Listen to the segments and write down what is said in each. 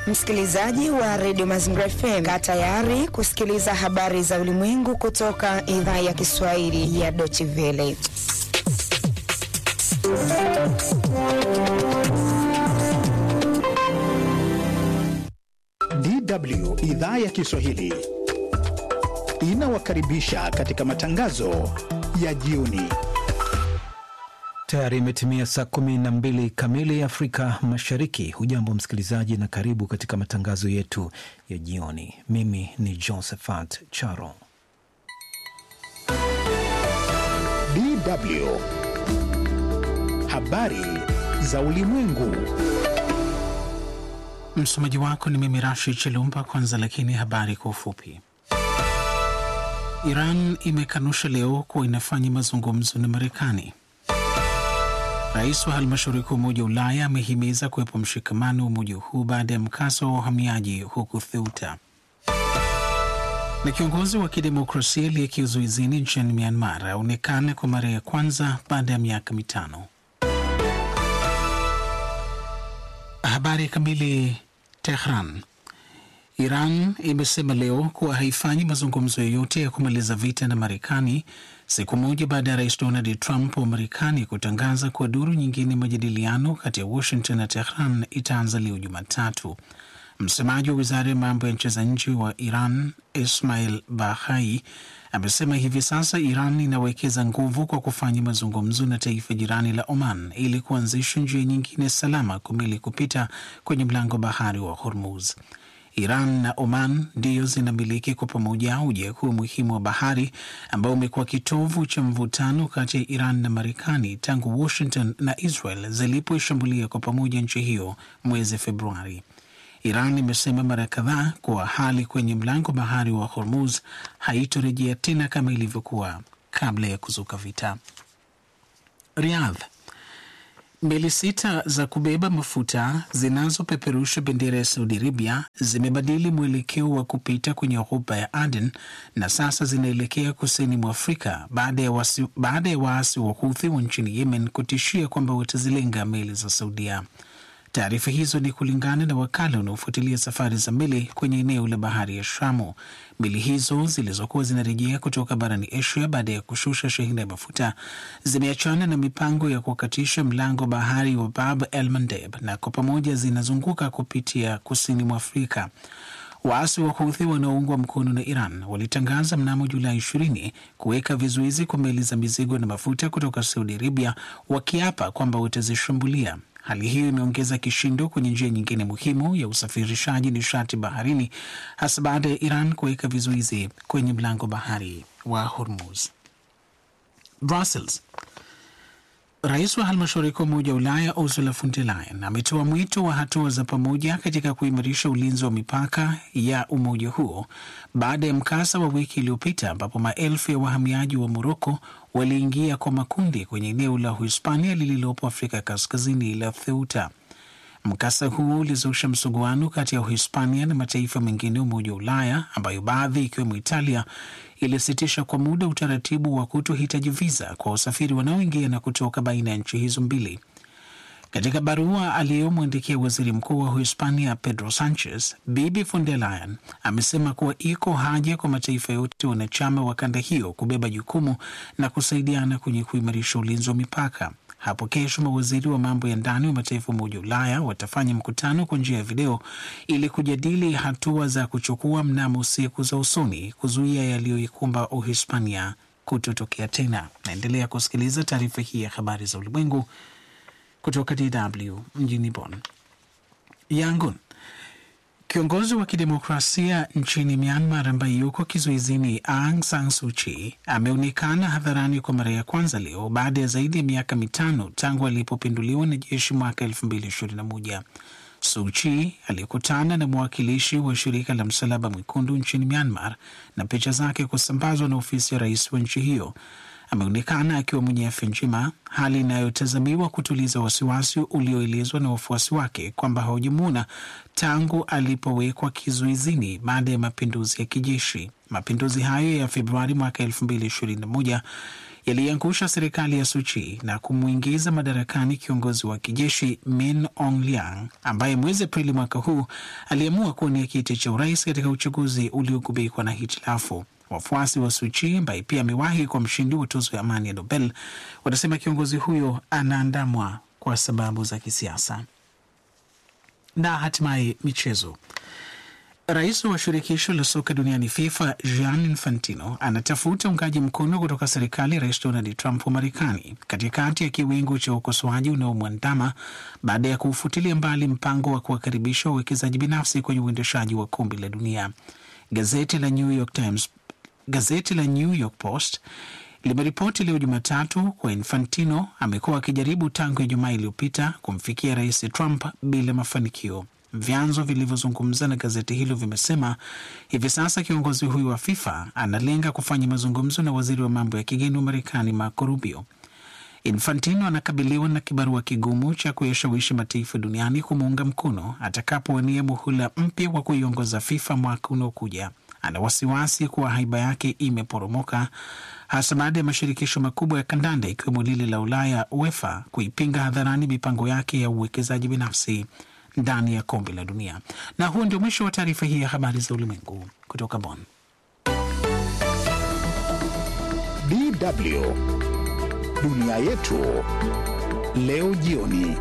Msikilizaji wa redio Mazingira FM, kaa tayari kusikiliza habari za ulimwengu kutoka idhaa ya Kiswahili ya Deutsche Welle. DW idhaa ya Kiswahili inawakaribisha katika matangazo ya jioni. Tayari imetimia saa kumi na mbili kamili Afrika Mashariki. Hujambo msikilizaji, na karibu katika matangazo yetu ya jioni. Mimi ni Josephat Charo. DW habari za ulimwengu. Msomaji wako ni mimi Rashid Chelumba. Kwanza lakini habari kwa ufupi. Iran imekanusha leo kuwa inafanya mazungumzo na Marekani. Rais wa halmashauri kuu Umoja wa Ulaya amehimiza kuwepo mshikamano wa umoja huu baada ya mkasa wa wahamiaji huku Theuta. Na kiongozi wa kidemokrasia aliye kizuizini nchini Myanmar aonekana kwa mara ya kwanza baada ya miaka mitano. Habari kamili. Tehran. Iran imesema leo kuwa haifanyi mazungumzo yoyote ya kumaliza vita na Marekani siku moja baada ya rais Donald Trump wa Marekani kutangaza kuwa duru nyingine majadiliano kati ya Washington na Tehran itaanza leo Jumatatu. Msemaji wa wizara ya mambo ya nchi za nje wa Iran Ismail Bahai amesema hivi sasa Iran inawekeza nguvu kwa kufanya mazungumzo na taifa jirani la Oman ili kuanzisha njia nyingine salama kumili kupita kwenye mlango bahari wa Hormuz. Iran na Oman ndiyo zinamiliki kwa pamoja uja huu muhimu wa bahari ambao umekuwa kitovu cha mvutano kati ya Iran na Marekani tangu Washington na Israel zilipoishambulia kwa pamoja nchi hiyo mwezi Februari. Iran imesema mara kadhaa kuwa hali kwenye mlango bahari wa Hormuz haitorejea tena kama ilivyokuwa kabla ya kuzuka vita. Riyadh. Meli sita za kubeba mafuta zinazopeperusha bendera ya Saudi Arabia zimebadili mwelekeo wa kupita kwenye ghuba ya Aden na sasa zinaelekea kusini mwa Afrika baada ya waasi baada ya waasi wa Houthi wa nchini Yemen kutishia kwamba watazilenga meli za Saudia. Taarifa hizo ni kulingana na wakala unaofuatilia safari za meli kwenye eneo la bahari ya Shamu. Meli hizo zilizokuwa zinarejea kutoka barani Asia baada ya kushusha shehena ya mafuta zimeachana na mipango ya kukatisha mlango bahari wa Bab el Mandeb na kwa pamoja zinazunguka kupitia kusini mwa Afrika. Waasi wa Houthi wanaoungwa mkono na Iran walitangaza mnamo Julai 20 kuweka vizuizi kwa meli za mizigo na mafuta kutoka Saudi Arabia, wakiapa kwamba watazishambulia. Hali hiyo imeongeza kishindo kwenye njia nyingine muhimu ya usafirishaji nishati baharini, hasa baada ya Iran kuweka vizuizi kwenye mlango bahari wa Hormuz. Brussels. Rais wa halmashauri kuu Umoja wa Ulaya Ursula von der Leyen ametoa mwito wa hatua za pamoja katika kuimarisha ulinzi wa mipaka ya umoja huo baada ya mkasa wa wiki iliyopita ambapo maelfu ya wahamiaji wa Moroko waliingia kwa makundi kwenye eneo la Uhispania lililopo Afrika Kaskazini la Ceuta. Mkasa huo ulizusha msuguano kati ya Uhispania na mataifa mengine ya Umoja wa Ulaya ambayo baadhi ikiwemo Italia ilisitisha kwa muda utaratibu wa kutohitaji viza kwa wasafiri wanaoingia na kutoka baina ya nchi hizo mbili. Katika barua aliyomwandikia waziri mkuu wa Uhispania Pedro Sanchez, Bibi von der Leyen amesema kuwa iko haja kwa mataifa yote wanachama wa kanda hiyo kubeba jukumu na kusaidiana kwenye kuimarisha ulinzi wa mipaka. Hapo kesho mawaziri wa mambo ya ndani wa mataifa umoja wa Ulaya watafanya mkutano kwa njia ya video ili kujadili hatua za kuchukua mnamo siku za usoni kuzuia yaliyoikumba Uhispania kutotokea tena. Naendelea kusikiliza taarifa hii ya habari za ulimwengu kutoka DW mjini Bonn. Yangon. Kiongozi wa kidemokrasia nchini Myanmar ambaye yuko kizuizini Aung San Suu Kyi ameonekana hadharani kwa mara ya kwanza leo baada ya zaidi ya miaka mitano tangu alipopinduliwa na jeshi mwaka 2021. Suu Kyi alikutana na mwakilishi wa shirika la Msalaba Mwekundu nchini Myanmar na picha zake kusambazwa na ofisi ya rais wa nchi hiyo. Ameonekana akiwa mwenye afya njema, hali inayotazamiwa kutuliza wasiwasi ulioelezwa na wafuasi wake kwamba hawajamwona tangu alipowekwa kizuizini baada ya mapinduzi ya kijeshi. Mapinduzi hayo ya Februari mwaka 2021 yaliangusha serikali ya Suchi na kumwingiza madarakani kiongozi wa kijeshi Min Aung Hlaing ambaye mwezi Aprili mwaka huu aliamua kuwania kiti cha urais katika uchaguzi uliogubikwa na hitilafu. Wafuasi wa Suchi ambaye pia amewahi kuwa mshindi wa tuzo ya amani ya Nobel wanasema kiongozi huyo anaandamwa kwa sababu za kisiasa. Na hatimaye michezo. Rais wa shirikisho la soka duniani FIFA Gianni Infantino anatafuta uungaji mkono kutoka serikali ya Rais Donald Trump wa Marekani katikati ya kiwingu cha ukosoaji unaomwandama baada ya kuufutilia mbali mpango wa kuwakaribisha wawekezaji binafsi kwenye uendeshaji wa kombe la dunia. Gazeti la New York Times, gazeti la New York Post limeripoti leo Jumatatu kwa Infantino amekuwa akijaribu tangu Ijumaa iliyopita kumfikia Rais Trump bila mafanikio. Vyanzo vilivyozungumza na gazeti hilo vimesema hivi sasa kiongozi huyu wa FIFA analenga kufanya mazungumzo na waziri wa mambo ya kigeni wa Marekani Marco Rubio. Infantino anakabiliwa na kibarua kigumu cha kuyashawishi mataifa duniani kumuunga mkono atakapowania muhula mpya wa kuiongoza FIFA mwaka unaokuja. Ana wasiwasi kuwa haiba yake imeporomoka hasa baada ya mashirikisho makubwa ya kandanda ikiwemo lile la Ulaya UEFA kuipinga hadharani mipango yake ya uwekezaji binafsi ndani ya kombe la dunia. Na huo ndio mwisho wa taarifa hii ya habari za ulimwengu kutoka Bonn. DW dunia yetu leo jioni.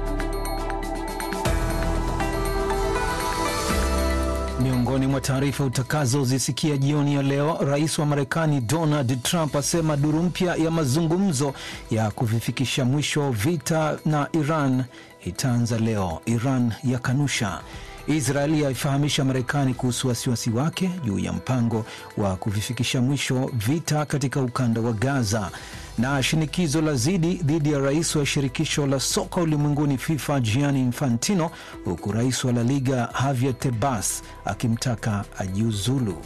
Miongoni mwa taarifa utakazozisikia jioni ya leo, rais wa Marekani Donald Trump asema duru mpya ya mazungumzo ya kuvifikisha mwisho vita na Iran itaanza leo. Iran yakanusha. Israeli yaifahamisha Marekani kuhusu wasiwasi wake juu ya mpango wa kuvifikisha mwisho vita katika ukanda wa Gaza. Na shinikizo la zidi dhidi ya rais wa shirikisho la soka ulimwenguni FIFA Gianni Infantino, huku rais wa La Liga Javier Tebas akimtaka ajiuzulu.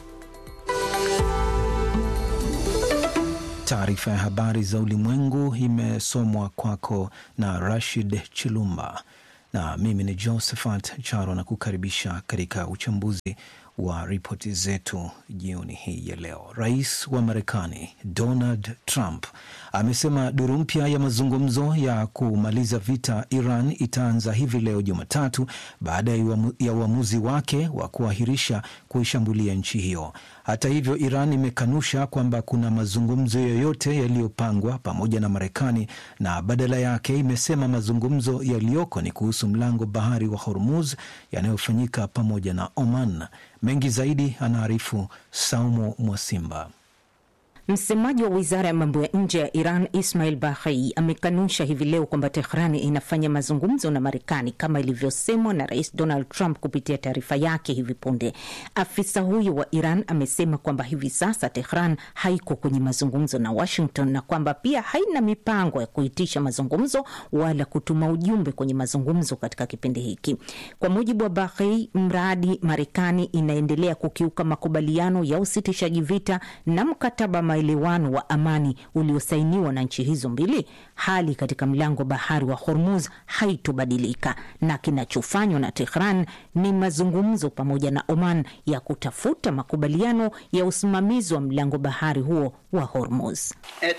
Taarifa ya habari za ulimwengu imesomwa kwako na Rashid Chilumba na mimi ni Josephat Charo na kukaribisha katika uchambuzi wa ripoti zetu jioni hii ya leo. Rais wa Marekani Donald Trump amesema duru mpya ya mazungumzo ya kumaliza vita Iran itaanza hivi leo Jumatatu baada ya uamuzi wake wa kuahirisha kuishambulia nchi hiyo. Hata hivyo, Iran imekanusha kwamba kuna mazungumzo yoyote yaliyopangwa pamoja na Marekani na badala yake imesema mazungumzo yaliyoko ni kuhusu mlango bahari wa Hormuz yanayofanyika pamoja na Oman. Mengi zaidi anaarifu Saumu Mwasimba. Msemaji wa wizara ya mambo ya nje ya Iran Ismail Baghei amekanusha hivi leo kwamba Tehrani inafanya mazungumzo na Marekani kama ilivyosemwa na Rais Donald Trump kupitia taarifa yake hivi punde. Afisa huyo wa Iran amesema kwamba hivi sasa Tehran haiko kwenye mazungumzo na Washington na kwamba pia haina mipango ya kuitisha mazungumzo wala kutuma ujumbe kwenye mazungumzo katika kipindi hiki. Kwa mujibu wa Baghei, mradi Marekani inaendelea kukiuka makubaliano ya usitishaji vita na mkataba maelewano wa amani uliosainiwa na nchi hizo mbili, hali katika mlango bahari wa Hormuz haitobadilika na kinachofanywa na Tehran ni mazungumzo pamoja na Oman ya kutafuta makubaliano ya usimamizi wa mlango bahari huo wa Hormuz.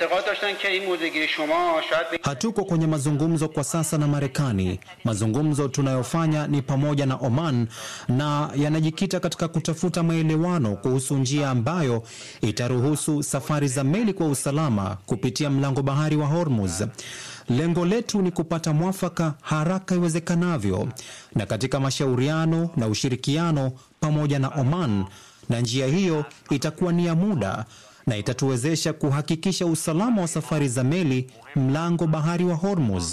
Hatuko kwenye mazungumzo kwa sasa na Marekani. Mazungumzo tunayofanya ni pamoja na Oman na yanajikita katika kutafuta maelewano kuhusu njia ambayo itaruhusu safari za meli kwa usalama kupitia mlango bahari wa Hormuz. Lengo letu ni kupata mwafaka haraka iwezekanavyo na katika mashauriano na ushirikiano pamoja na Oman, na njia hiyo itakuwa ni ya muda na itatuwezesha kuhakikisha usalama wa safari za meli mlango bahari wa Hormuz.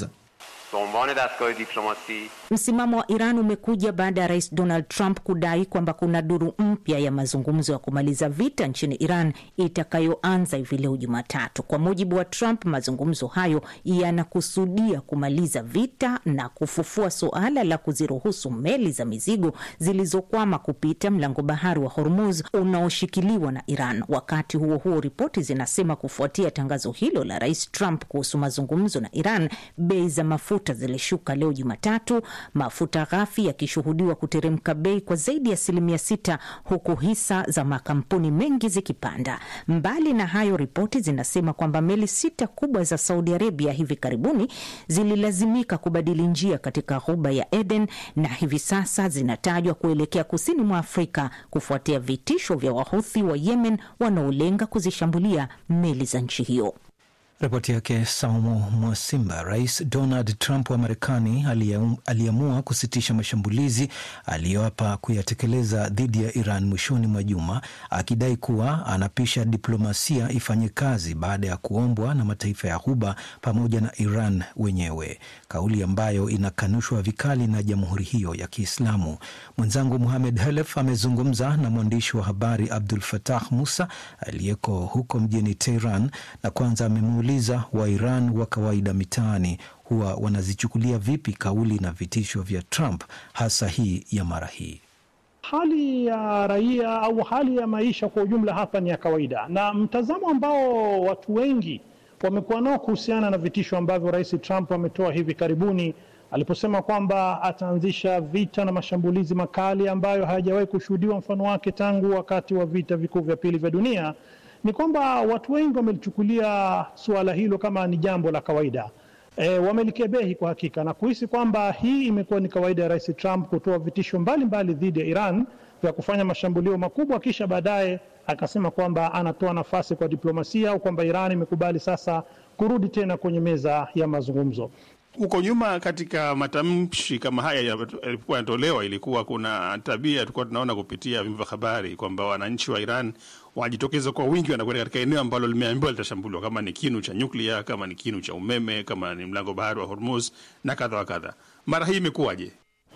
Msimamo wa Iran umekuja baada ya rais Donald Trump kudai kwamba kuna duru mpya ya mazungumzo ya kumaliza vita nchini Iran itakayoanza hivi leo Jumatatu. Kwa mujibu wa Trump, mazungumzo hayo yanakusudia kumaliza vita na kufufua suala la kuziruhusu meli za mizigo zilizokwama kupita mlango bahari wa Hormuz unaoshikiliwa na Iran. Wakati huo huo, ripoti zinasema kufuatia tangazo hilo la rais Trump kuhusu mazungumzo na Iran, bei za mafuta mafuta zilishuka leo Jumatatu, mafuta ghafi yakishuhudiwa kuteremka bei kwa zaidi ya asilimia sita, huku hisa za makampuni mengi zikipanda. Mbali na hayo, ripoti zinasema kwamba meli sita kubwa za Saudi Arabia hivi karibuni zililazimika kubadili njia katika ghuba ya Eden na hivi sasa zinatajwa kuelekea kusini mwa Afrika kufuatia vitisho vya Wahuthi wa Yemen wanaolenga kuzishambulia meli za nchi hiyo. Ripoti yake Saumu Mwasimba. Rais Donald Trump wa Marekani aliamua kusitisha mashambulizi aliyoapa kuyatekeleza dhidi ya Iran mwishoni mwa juma, akidai kuwa anapisha diplomasia ifanye kazi baada ya kuombwa na mataifa ya Ghuba pamoja na Iran wenyewe, kauli ambayo inakanushwa vikali na jamhuri hiyo ya Kiislamu. Mwenzangu Muhamed Helef amezungumza na mwandishi wa habari Abdul Fatah Musa aliyeko huko mjini Tehran, na kwanza amemuuliza wa Iran wa kawaida mitaani huwa wanazichukulia vipi kauli na vitisho vya Trump, hasa hii ya mara hii. Hali ya raia au hali ya maisha kwa ujumla hapa ni ya kawaida, na mtazamo ambao watu wengi wamekuwa nao kuhusiana na vitisho ambavyo Rais Trump ametoa hivi karibuni aliposema kwamba ataanzisha vita na mashambulizi makali ambayo hayajawahi kushuhudiwa mfano wake tangu wakati wa vita vikuu vya pili vya dunia ni kwamba watu wengi wamelichukulia suala hilo kama ni jambo la kawaida. E, wamelikebehi kwa hakika na kuhisi kwamba hii imekuwa ni kawaida ya Rais Trump kutoa vitisho mbalimbali dhidi ya Iran vya kufanya mashambulio makubwa, kisha baadaye akasema kwamba anatoa nafasi kwa diplomasia au kwamba Iran imekubali sasa kurudi tena kwenye meza ya mazungumzo. Huko nyuma katika matamshi kama haya yalipokuwa yanatolewa, ilikuwa kuna tabia tulikuwa tunaona kupitia vyombo vya habari kwamba wananchi wa Iran wanajitokeza kwa wingi, wanakwenda katika eneo ambalo limeambiwa litashambuliwa, kama ni kinu cha nyuklia, kama ni kinu cha umeme, kama ni mlango bahari wa Hormuz na kadha wa kadha. Mara hii imekuwaje?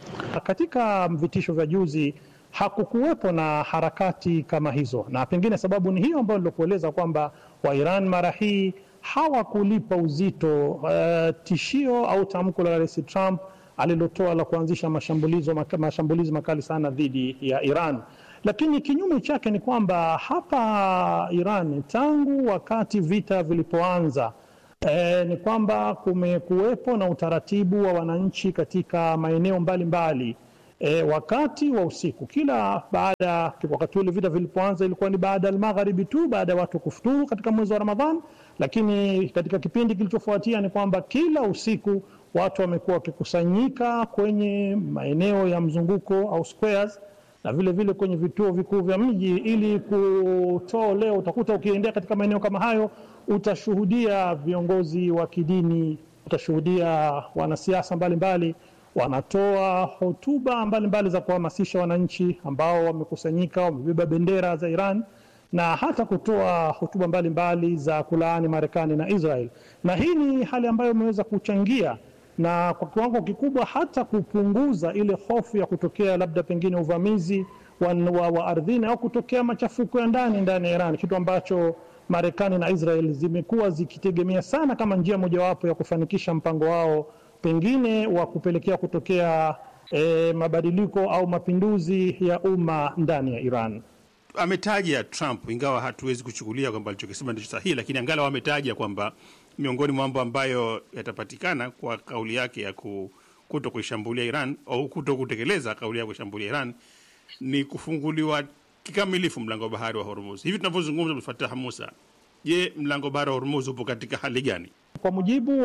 Katika vitisho vya juzi hakukuwepo na harakati kama hizo, na pengine sababu ni hiyo ambayo nilikueleza kwamba wa Iran mara hii hawakulipa uzito uh, tishio au tamko la Rais Trump alilotoa la kuanzisha mashambulizi maka, mashambulizi makali sana dhidi ya Iran. Lakini kinyume chake ni kwamba hapa Iran tangu wakati vita vilipoanza eh, ni kwamba kumekuwepo na utaratibu wa wananchi katika maeneo mbalimbali E, wakati wa usiku kila baada, wakati ule vita vilipoanza ilikuwa ni baada ya magharibi tu, baada ya watu kufuturu katika mwezi wa Ramadhan. Lakini katika kipindi kilichofuatia ni kwamba kila usiku watu wamekuwa wakikusanyika kwenye maeneo ya mzunguko au squares, na vile vile kwenye vituo vikuu vya mji ili kutoa leo. Utakuta ukiendea katika maeneo kama hayo, utashuhudia viongozi wa kidini, utashuhudia wanasiasa mbalimbali wanatoa hotuba mbalimbali za kuhamasisha wananchi ambao wamekusanyika, wamebeba bendera za Iran na hata kutoa hotuba mbalimbali za kulaani Marekani na Israel. Na hii ni hali ambayo imeweza kuchangia na kwa kiwango kikubwa hata kupunguza ile hofu ya kutokea labda pengine uvamizi wa, wa, wa ardhini au kutokea machafuko ya ndani ndani ya Iran, kitu ambacho Marekani na Israel zimekuwa zikitegemea sana kama njia mojawapo ya kufanikisha mpango wao pengine wa kupelekea kutokea e, mabadiliko au mapinduzi ya umma ndani ya Iran. Ametaja Trump, ingawa hatuwezi kuchukulia kwamba alichokisema ndicho sahihi, lakini angalau ametaja kwamba miongoni mwa mambo ambayo yatapatikana kwa kauli yake ya kuto kuishambulia Iran au kuto kutekeleza kauli ya kuishambulia Iran ni kufunguliwa kikamilifu mlango wa bahari wa Hormuz. Hivi tunavyozungumza, Abdul Fattah Musa, je, mlango bahari wa Hormuz upo katika hali gani? Kwa mujibu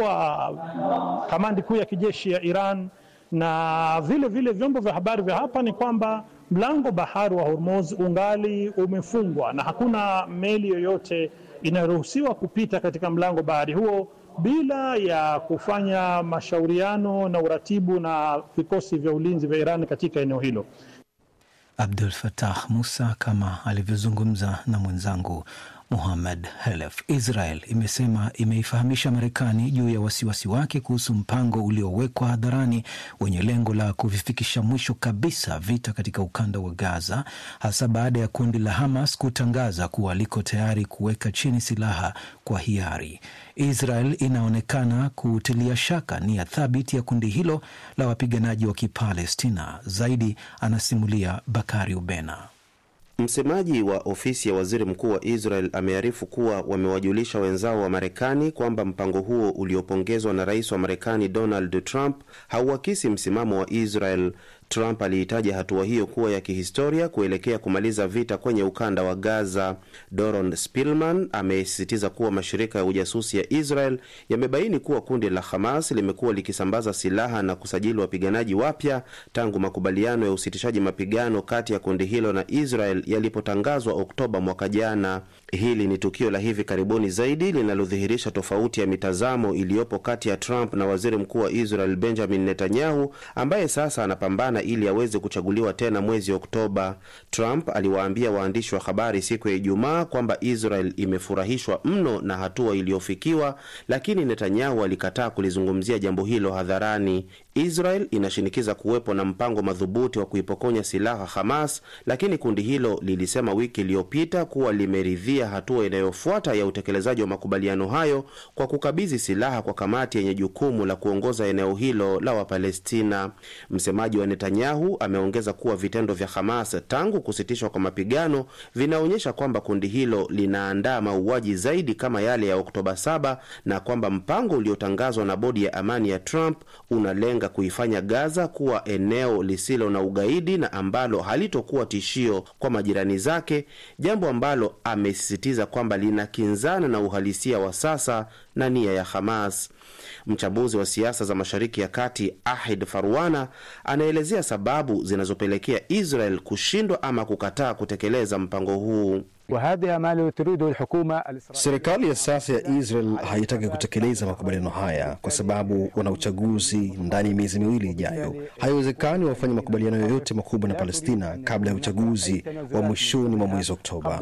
wa kamandi kuu ya kijeshi ya Iran na vile vile vyombo vya habari vya hapa ni kwamba mlango bahari wa Hormuz ungali umefungwa na hakuna meli yoyote inayoruhusiwa kupita katika mlango bahari huo bila ya kufanya mashauriano na uratibu na vikosi vya ulinzi vya Iran katika eneo hilo. Abdul Fatah Musa kama alivyozungumza na mwenzangu Muhammad Helef. Israel imesema imeifahamisha Marekani juu ya wasiwasi wake kuhusu mpango uliowekwa hadharani wenye lengo la kuvifikisha mwisho kabisa vita katika ukanda wa Gaza, hasa baada ya kundi la Hamas kutangaza kuwa liko tayari kuweka chini silaha kwa hiari. Israel inaonekana kutilia shaka nia thabiti ya kundi hilo la wapiganaji wa Kipalestina. Zaidi anasimulia Bakari Ubena. Msemaji wa ofisi ya waziri mkuu wa Israel amearifu kuwa wamewajulisha wenzao wa Marekani kwamba mpango huo uliopongezwa na rais wa Marekani Donald Trump hauakisi msimamo wa Israel. Trump aliitaja hatua hiyo kuwa ya kihistoria kuelekea kumaliza vita kwenye ukanda wa Gaza. Doron Spilman amesisitiza kuwa mashirika ya ujasusi ya Israel yamebaini kuwa kundi la Hamas limekuwa likisambaza silaha na kusajili wapiganaji wapya tangu makubaliano ya usitishaji mapigano kati ya kundi hilo na Israel yalipotangazwa Oktoba mwaka jana. Hili ni tukio la hivi karibuni zaidi linalodhihirisha tofauti ya mitazamo iliyopo kati ya Trump na waziri mkuu wa Israel Benjamin Netanyahu ambaye sasa anapambana ili aweze kuchaguliwa tena mwezi Oktoba. Trump aliwaambia waandishi wa habari siku ya Ijumaa kwamba Israel imefurahishwa mno na hatua iliyofikiwa, lakini Netanyahu alikataa kulizungumzia jambo hilo hadharani. Israel inashinikiza kuwepo na mpango madhubuti wa kuipokonya silaha Hamas, lakini kundi hilo lilisema wiki iliyopita kuwa limeridhia hatua inayofuata ya utekelezaji wa makubaliano hayo kwa kukabidhi silaha kwa kamati yenye jukumu la kuongoza eneo hilo la Wapalestina. Msemaji wa Netanyahu ameongeza kuwa vitendo vya Hamas tangu kusitishwa kwa mapigano vinaonyesha kwamba kundi hilo linaandaa mauaji zaidi kama yale ya Oktoba 7 na kwamba mpango uliotangazwa na bodi ya amani ya Trump unalenga kuifanya Gaza kuwa eneo lisilo na ugaidi na ambalo halitokuwa tishio kwa majirani zake, jambo ambalo amesisitiza kwamba linakinzana na uhalisia wa sasa na nia ya Hamas. Mchambuzi wa siasa za Mashariki ya Kati Ahid Farwana anaelezea sababu zinazopelekea Israel kushindwa ama kukataa kutekeleza mpango huu. Serikali ya sasa ya Israel haitaki kutekeleza makubaliano haya kwa sababu wana uchaguzi ndani ya miezi miwili ijayo. Haiwezekani wafanye makubaliano yoyote makubwa na Palestina kabla ya uchaguzi wa mwishoni mwa mwezi Oktoba.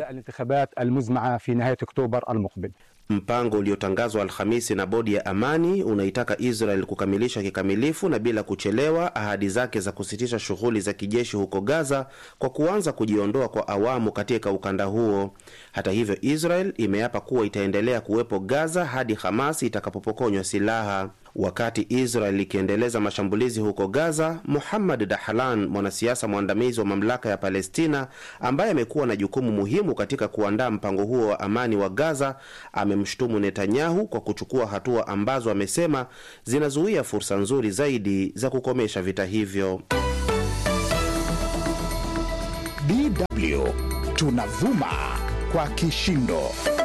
Mpango uliotangazwa Alhamisi na bodi ya amani unaitaka Israel kukamilisha kikamilifu na bila kuchelewa ahadi zake za kusitisha shughuli za kijeshi huko Gaza kwa kuanza kujiondoa kwa awamu katika ukanda huo. Hata hivyo, Israel imeapa kuwa itaendelea kuwepo Gaza hadi Hamas itakapopokonywa silaha. Wakati Israel ikiendeleza mashambulizi huko Gaza, Muhammad Dahlan, mwanasiasa mwandamizi wa mamlaka ya Palestina ambaye amekuwa na jukumu muhimu katika kuandaa mpango huo wa amani wa Gaza, amemshutumu Netanyahu kwa kuchukua hatua ambazo amesema zinazuia fursa nzuri zaidi za kukomesha vita hivyo. DW tunavuma kwa kishindo.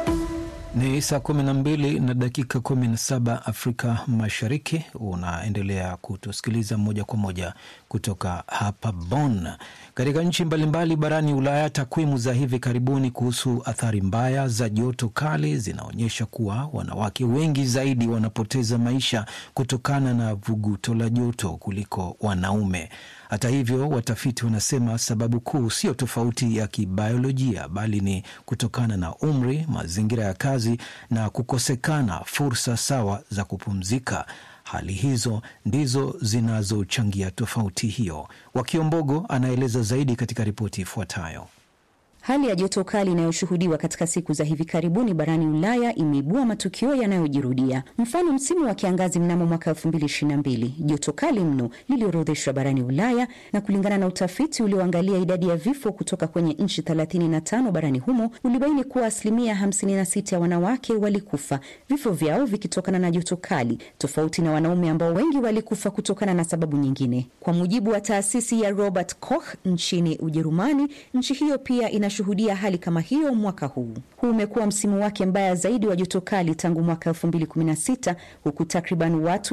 Ni saa 12 na dakika 17 Afrika Mashariki. Unaendelea kutusikiliza moja kwa moja kutoka hapa Bonn. Katika nchi mbalimbali barani Ulaya, takwimu za hivi karibuni kuhusu athari mbaya za joto kali zinaonyesha kuwa wanawake wengi zaidi wanapoteza maisha kutokana na vuguto la joto kuliko wanaume. Hata hivyo, watafiti wanasema sababu kuu sio tofauti ya kibiolojia, bali ni kutokana na umri, mazingira ya kazi na kukosekana fursa sawa za kupumzika. Hali hizo ndizo zinazochangia tofauti hiyo. Wakiombogo anaeleza zaidi katika ripoti ifuatayo. Hali ya joto kali inayoshuhudiwa katika siku za hivi karibuni barani Ulaya imeibua matukio yanayojirudia. Mfano, msimu wa kiangazi mnamo mwaka 2022 joto kali mno liliorodheshwa barani Ulaya, na kulingana na utafiti ulioangalia idadi ya vifo kutoka kwenye nchi 35 barani humo ulibaini kuwa asilimia 56 ya wanawake walikufa, vifo vyao vikitokana na joto kali, tofauti na wanaume ambao wengi walikufa kutokana na sababu nyingine. Kwa mujibu wa taasisi ya Robert Koch nchini Ujerumani, nchi hiyo pia ina shuhudia hali kama hiyo mwaka huu. Huu umekuwa msimu wake mbaya zaidi wa joto kali tangu mwaka 2016 huku takriban watu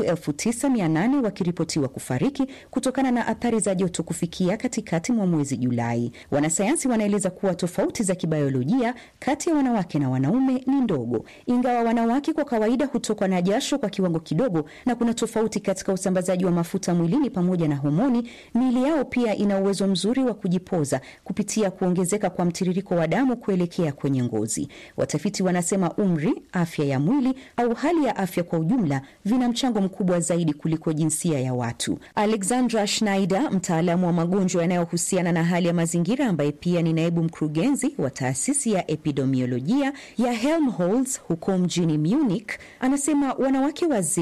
9800 wakiripotiwa kufariki kutokana na athari za joto kufikia katikati mwa mwezi Julai. Wanasayansi wanaeleza kuwa tofauti za kibiolojia kati ya wanawake na wanaume ni ndogo, ingawa wanawake kwa kawaida hutokwa na jasho kwa kiwango kidogo, na kuna tofauti katika usambazaji wa mafuta mwilini pamoja na homoni. Miili yao pia ina uwezo mzuri wa kujipoza kupitia kuongezeka kwa mtiririko wa damu kuelekea kwenye ngozi. Watafiti wanasema umri, afya ya mwili au hali ya afya kwa ujumla vina mchango mkubwa zaidi kuliko jinsia ya watu. Alexandra Schneider, mtaalamu wa magonjwa yanayohusiana na hali ya mazingira, ambaye pia ni naibu mkurugenzi wa taasisi ya epidemiolojia ya Helmholtz huko mjini Munich, anasema wanawake wazee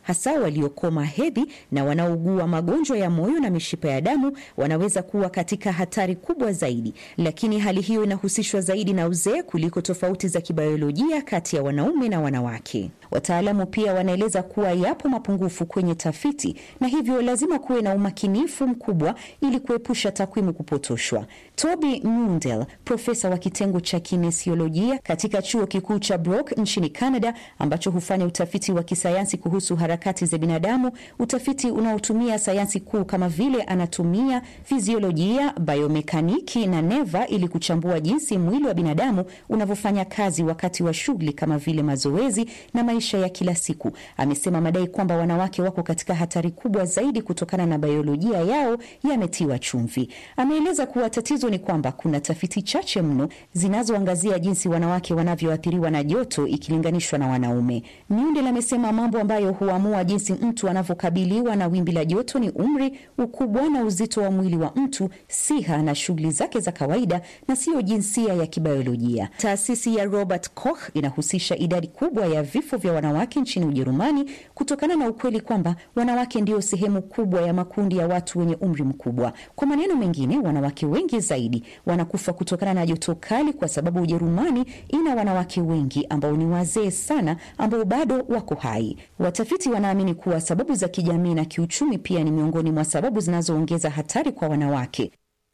hasa waliokoma hedhi na wanaougua magonjwa ya moyo na mishipa ya damu wanaweza kuwa katika hatari kubwa zaidi, lakini hali hiyo inahusishwa zaidi na uzee kuliko tofauti za kibiolojia kati ya wanaume na wanawake. Wataalamu pia wanaeleza kuwa yapo mapungufu kwenye tafiti na hivyo lazima kuwe na umakinifu mkubwa ili kuepusha takwimu kupotoshwa. Toby Mundell, profesa wa kitengo cha kinesiolojia katika chuo kikuu cha Brock nchini Canada, ambacho hufanya utafiti wa kisayansi kuhusu harakati za binadamu, utafiti unaotumia sayansi kuu kama vile anatumia, fiziolojia, biomekaniki na neva ili kuchambua jinsi mwili wa binadamu unavyofanya kazi wakati wa shughuli kama vile mazoezi na maisha ya kila siku. Amesema madai kwamba wanawake wako katika hatari kubwa zaidi kutokana na biolojia yao yametiwa chumvi. Ameeleza kuwa tatizo ni kwamba kuna tafiti chache mno zinazoangazia jinsi wanawake wanavyoathiriwa na joto ikilinganishwa na wanaume. Mundell amesema mambo ambayo huamua jinsi mtu anavyokabiliwa na wimbi la joto ni umri, ukubwa na uzito wa mwili wa mtu, siha na shughuli zake za kawaida, na siyo jinsia ya kibiolojia. Taasisi ya Robert Koch inahusisha idadi kubwa ya vifo vya wanawake nchini Ujerumani kutokana na ukweli kwamba wanawake ndio sehemu kubwa ya makundi ya watu wenye umri mkubwa. Kwa maneno mengine, wanawake wengi zaidi wanakufa kutokana na joto kali kwa sababu Ujerumani ina wanawake wengi ambao ni wazee sana ambao bado wako hai. Watafiti wanaamini kuwa sababu za kijamii na kiuchumi pia ni miongoni mwa sababu zinazoongeza hatari kwa wanawake.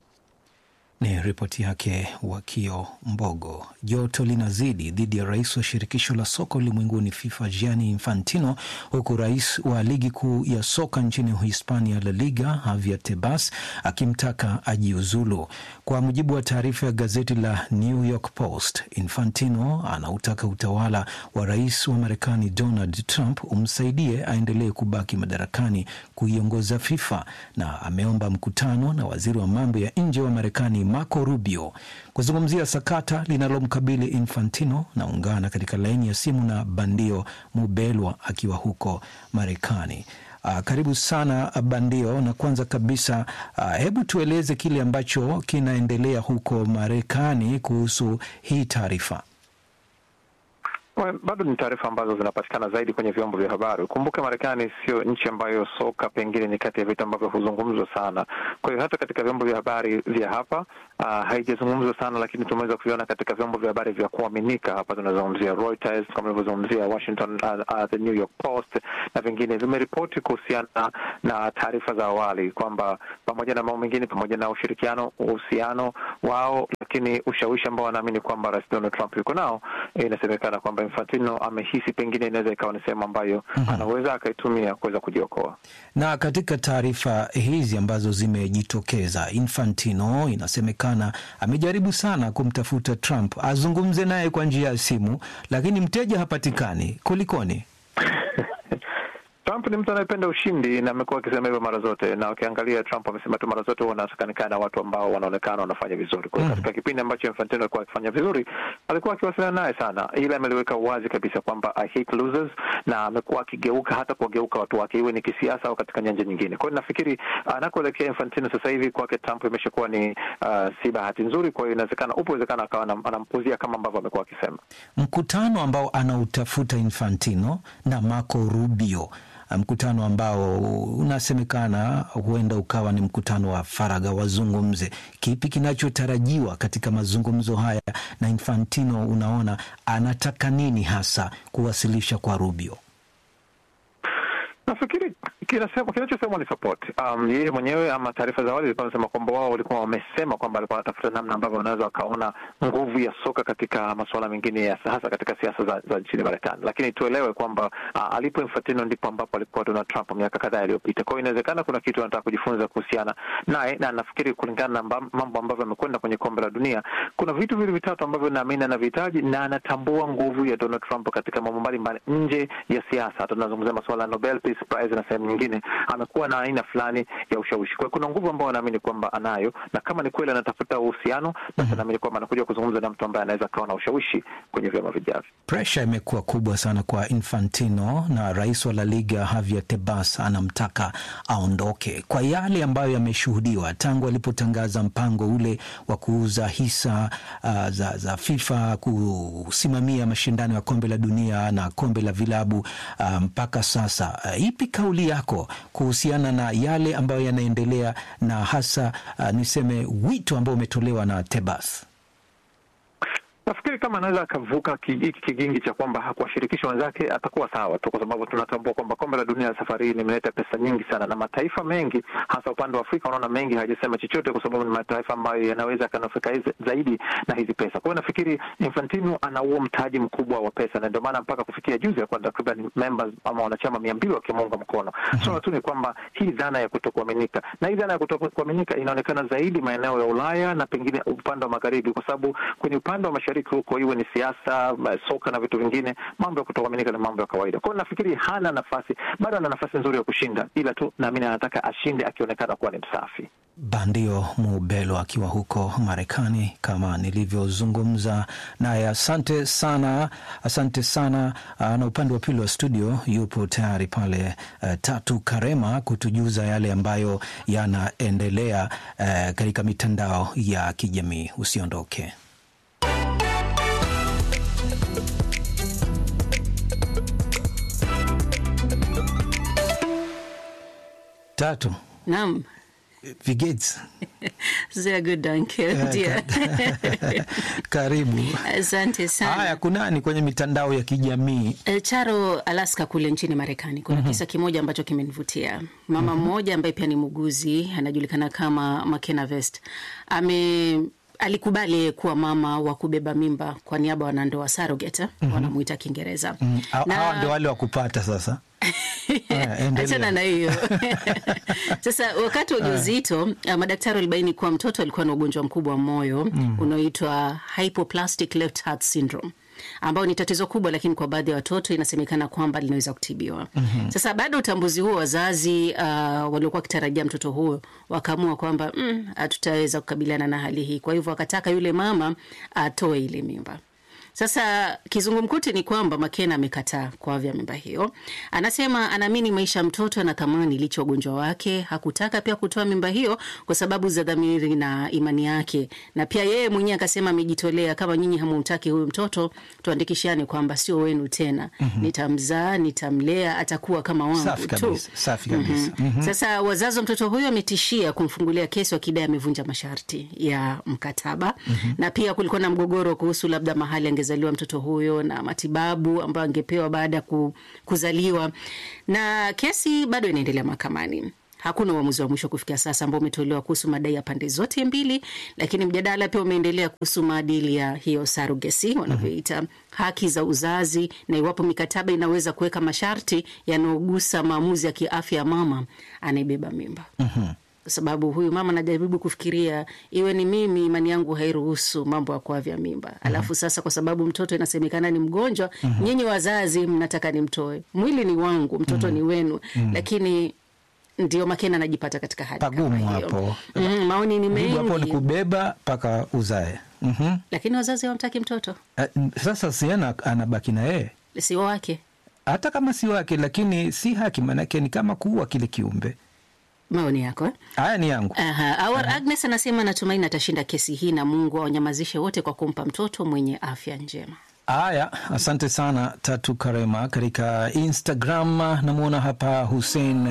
Ni ripoti yake Wakio Mbogo. Joto linazidi dhidi ya rais wa shirikisho la soka ulimwenguni FIFA Gianni Infantino, huku rais wa ligi kuu ya soka nchini Uhispania La Liga Javier Tebas akimtaka ajiuzulu. Kwa mujibu wa taarifa ya gazeti la New York Post, Infantino anautaka utawala wa rais wa Marekani Donald Trump umsaidie aendelee kubaki madarakani kuiongoza FIFA, na ameomba mkutano na waziri wa mambo ya nje wa Marekani Marco Rubio kuzungumzia sakata linalomkabili Infantino. Naungana katika laini ya simu na Bandio Mubelwa akiwa huko Marekani. Uh, karibu sana Bandio, na kwanza kabisa uh, hebu tueleze kile ambacho kinaendelea huko Marekani kuhusu hii taarifa. Well, bado ni taarifa ambazo zinapatikana zaidi kwenye vyombo vya habari. Ukumbuke Marekani sio nchi ambayo soka pengine ni kati ya vitu ambavyo huzungumzwa sana. Kwa hiyo hata katika vyombo vya habari vya hapa uh, haijazungumzwa sana, lakini tumeweza kuiona katika vyombo vya habari vya kuaminika. Hapa tunazungumzia Reuters, kama ilivyozungumzia Washington, uh, uh, the New York Post na vingine vimeripoti kuhusiana na taarifa za awali kwamba pamoja na mambo mengine, pamoja na ushirikiano, uhusiano wao, lakini ushawishi ambao wanaamini kwamba Rais Donald Trump yuko nao, inasemekana kwamba Infantino amehisi pengine inaweza ikawa ni sehemu ambayo mm -hmm. anaweza akaitumia kuweza kujiokoa. Na katika taarifa hizi ambazo zimejitokeza, Infantino inasemekana amejaribu sana kumtafuta Trump azungumze naye kwa njia ya simu, lakini mteja hapatikani. Kulikoni? Trump ni mtu anayependa ushindi na amekuwa akisema hivyo mara zote, na ukiangalia Trump amesema tu mara zote huwa anataka na watu ambao wanaonekana wanafanya vizuri. Kwa hiyo mm. katika kipindi ambacho Infantino alikuwa akifanya vizuri, alikuwa akiwasiliana naye sana, ila ameliweka wazi kabisa kwamba I hate losers, na amekuwa akigeuka hata kuwageuka watu wake, iwe ni kisiasa au katika nyanja nyingine. Kwa hiyo nafikiri anakoelekea Infantino sasa hivi kwake Trump imeshakuwa ni uh, si bahati nzuri. Kwa hiyo inawezekana, upo uwezekano akawa anampuzia kama ambavyo amekuwa akisema. Mkutano ambao anautafuta Infantino na Marco Rubio mkutano ambao unasemekana huenda ukawa ni mkutano wa faragha, wazungumze. Kipi kinachotarajiwa katika mazungumzo haya, na Infantino unaona anataka nini hasa kuwasilisha kwa Rubio? Nafikiri kinachosemwa ni support. Um, yeye mwenyewe ama taarifa za awali zilikuwa zinasema kwamba wao walikuwa wamesema kwamba alikuwa anatafuta namna ambavyo wanaweza wakaona nguvu ya soka katika masuala mengine ya hasa katika siasa za, za nchini Marekani, lakini tuelewe kwamba uh, alipo Infantino ndipo ambapo alikuwa Donald Trump miaka kadhaa iliyopita. Kwa hiyo inawezekana kuna kitu anataka kujifunza kuhusiana naye, na nafikiri kulingana na mambo ambavyo amekwenda kwenye kombe la dunia, kuna vitu vile vitatu ambavyo naamini anavihitaji, na anatambua nguvu ya Donald Trump katika mambo mbalimbali nje ya siasa. Hata tunazungumzia masuala ya Nobel Peace Prize na sehemu nyingine, amekuwa na aina fulani ya ushawishi. Kwa hiyo kuna nguvu ambayo anaamini kwamba anayo, na kama ni kweli anatafuta uhusiano, basi anaamini kwamba anakuja kuzungumza na mtu ambaye anaweza akawa na ushawishi kwenye vyama vijavyo. Presha imekuwa kubwa sana kwa Infantino na rais wa La Liga Javier Tebas anamtaka aondoke kwa yale ambayo yameshuhudiwa tangu alipotangaza mpango ule wa kuuza hisa uh, za, za FIFA kusimamia mashindano ya kombe la dunia na kombe la vilabu uh, mpaka sasa. Uh, ipi kauli yako kuhusiana na yale ambayo yanaendelea na hasa uh, niseme wito ambao umetolewa na Tebas? Nafikiri kama anaweza akavuka hiki kigingi cha kwamba hakuwashirikisha wenzake atakuwa sawa tu, kwa sababu tunatambua kwamba kombe la dunia safari hii limeleta pesa nyingi sana, na mataifa mengi hasa upande wa Afrika unaona mengi hajasema chochote, kwa sababu ni mataifa ambayo yanaweza yakanufaika zaidi na hizi pesa. Kwa hiyo nafikiri Infantino ana huo mtaji mkubwa wa pesa, na ndio maana mpaka kufikia juzi ya kwamba takriban members ama wanachama mia mbili wakimuunga mkono. Swala tu ni kwamba hii dhana ya kutokuaminika, na hii dhana ya kutokuaminika inaonekana zaidi maeneo ya Ulaya na pengine upande wa magharibi, kwa sababu kwenye upande wa mashariki huko iwe ni siasa, soka na vitu vingine, mambo ya kutokuaminika ni mambo ya kawaida. Kwa hiyo nafikiri hana nafasi, bado ana nafasi nzuri ya kushinda, ila tu naamini anataka ashinde akionekana kuwa ni msafi. Bandio Mubelo akiwa huko Marekani, kama nilivyozungumza naye. Asante sana, asante sana. Na upande wa pili wa studio yupo tayari pale uh, Tatu Karema kutujuza yale ambayo yanaendelea uh, katika mitandao ya kijamii. Usiondoke. Tatu. Naam. Wie geht's? Sehr gut, danke dir. Karibu. Asante sana. Haya, kunani kwenye mitandao ya kijamii? E, Charo, Alaska kule nchini Marekani kuna mm -hmm. kisa kimoja ambacho kimenivutia. Mama mmoja mm -hmm. ambaye pia ni muuguzi anajulikana kama McKenna Vest ame alikubali kuwa mama wa kubeba mimba kwa niaba wanandoa surrogate, mm -hmm. wanamuita Kiingereza. mm -hmm. na... hawa ndio wale wa kupata sasa Achana na hiyo sasa. Wakati wa ujauzito uh, madaktari walibaini kuwa mtoto alikuwa na ugonjwa mkubwa wa moyo mm. unaoitwa hypoplastic left heart syndrome ambao ni tatizo kubwa, lakini kwa baadhi ya watoto inasemekana kwamba linaweza kutibiwa. mm -hmm. Sasa baada ya utambuzi huo, wazazi uh, waliokuwa wakitarajia mtoto huyo wakaamua kwamba hatutaweza mm, kukabiliana na hali hii, kwa hivyo wakataka yule mama atoe ile mimba. Sasa kizungumkuti ni kwamba Makena amekataa kuavya mimba hiyo. Anasema anaamini maisha ya mtoto yana thamani licha ya ugonjwa wake. Hakutaka pia kutoa mimba hiyo kwa sababu za dhamiri na imani yake, na pia yeye mwenyewe akasema amejitolea, kama nyinyi hamumtaki huyu mtoto, tuandikishane kwamba sio wenu tena. mm -hmm. Nitamzaa, nitamlea, atakuwa kama wangu Safi tu. kabisa, safi kabisa. mm -hmm. Mhm. Sasa wazazi wa mtoto huyo wametishia kumfungulia kesi wakidai amevunja masharti ya mkataba. Mhm. na pia kulikuwa na mgogoro kuhusu labda mahali angezaliwa mtoto huyo na matibabu ambayo angepewa baada ya ku, kuzaliwa, na kesi bado inaendelea mahakamani. Hakuna uamuzi wa mwisho kufikia sasa ambao umetolewa kuhusu madai ya pande zote mbili, lakini mjadala pia umeendelea kuhusu maadili ya hiyo surrogacy wanavyoita, haki za uzazi na iwapo mikataba inaweza kuweka masharti yanayogusa maamuzi ya kiafya ya mama anayebeba mimba kwa sababu huyu mama anajaribu kufikiria, iwe ni mimi, imani yangu hairuhusu mambo ya kuavya mimba. Alafu sasa, kwa sababu mtoto inasemekana ni mgonjwa, Mhm. nyinyi wazazi mnataka nimtoe. Mwili ni wangu, mtoto Mhm. ni wenu, Mhm. lakini ndio Makena anajipata katika hali kama Pagumu hiyo. hapo. Mm, maoni ni Jibu hapo ni mengi, kubeba mpaka uzae. Mhm. lakini wazazi hawamtaki mtoto, Eh, Sasa siana anabaki na yeye sio wake. hata kama si wake, lakini si haki, maanake ni kama kuua kile kiumbe. Maoni yako eh? Haya ni yangu. Aha. Awar Agnes anasema anatumaini atashinda kesi hii na Mungu awanyamazishe wote kwa kumpa mtoto mwenye afya njema. Haya, asante sana Tatu Karema. Katika Instagram namwona hapa Hussein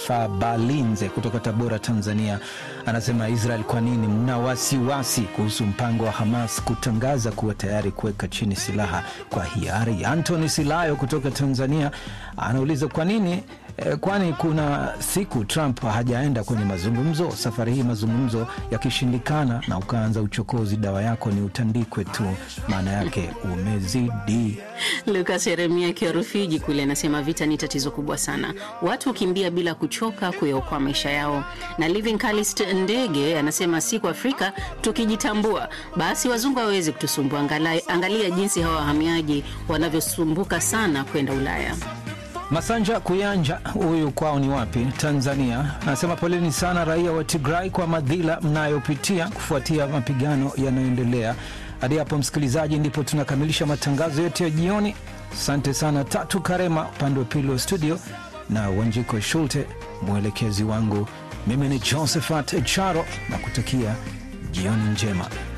Mfabalinze kutoka Tabora, Tanzania, anasema Israel, kwa nini mna wasiwasi kuhusu mpango wa Hamas kutangaza kuwa tayari kuweka chini silaha kwa hiari? Antony Silayo kutoka Tanzania anauliza kwa nini eh, kwani kuna siku Trump hajaenda kwenye mazungumzo. Safari hii mazungumzo yakishindikana na ukaanza uchokozi, dawa yako ni utandikwe tu, maana yake umezidi. Lukas Yeremia akiwa Rufiji kule anasema vita ni tatizo kubwa sana, watu hukimbia bila kuchoka kuyaokoa maisha yao. Na Living Calist Ndege anasema siku Afrika tukijitambua, basi wazungu hawawezi kutusumbua. Angalia, angalia jinsi hawa wahamiaji wanavyosumbuka sana kwenda Ulaya. Masanja Kuyanja, huyu kwao ni wapi? Tanzania, anasema poleni sana raia wa Tigray kwa madhila mnayopitia kufuatia mapigano yanayoendelea. Hadi hapo msikilizaji, ndipo tunakamilisha matangazo yetu ya jioni. Asante sana Tatu Karema upande wa pili wa studio na Wanjiko Shulte mwelekezi wangu. Mimi ni Josephat Charo na kutakia jioni njema.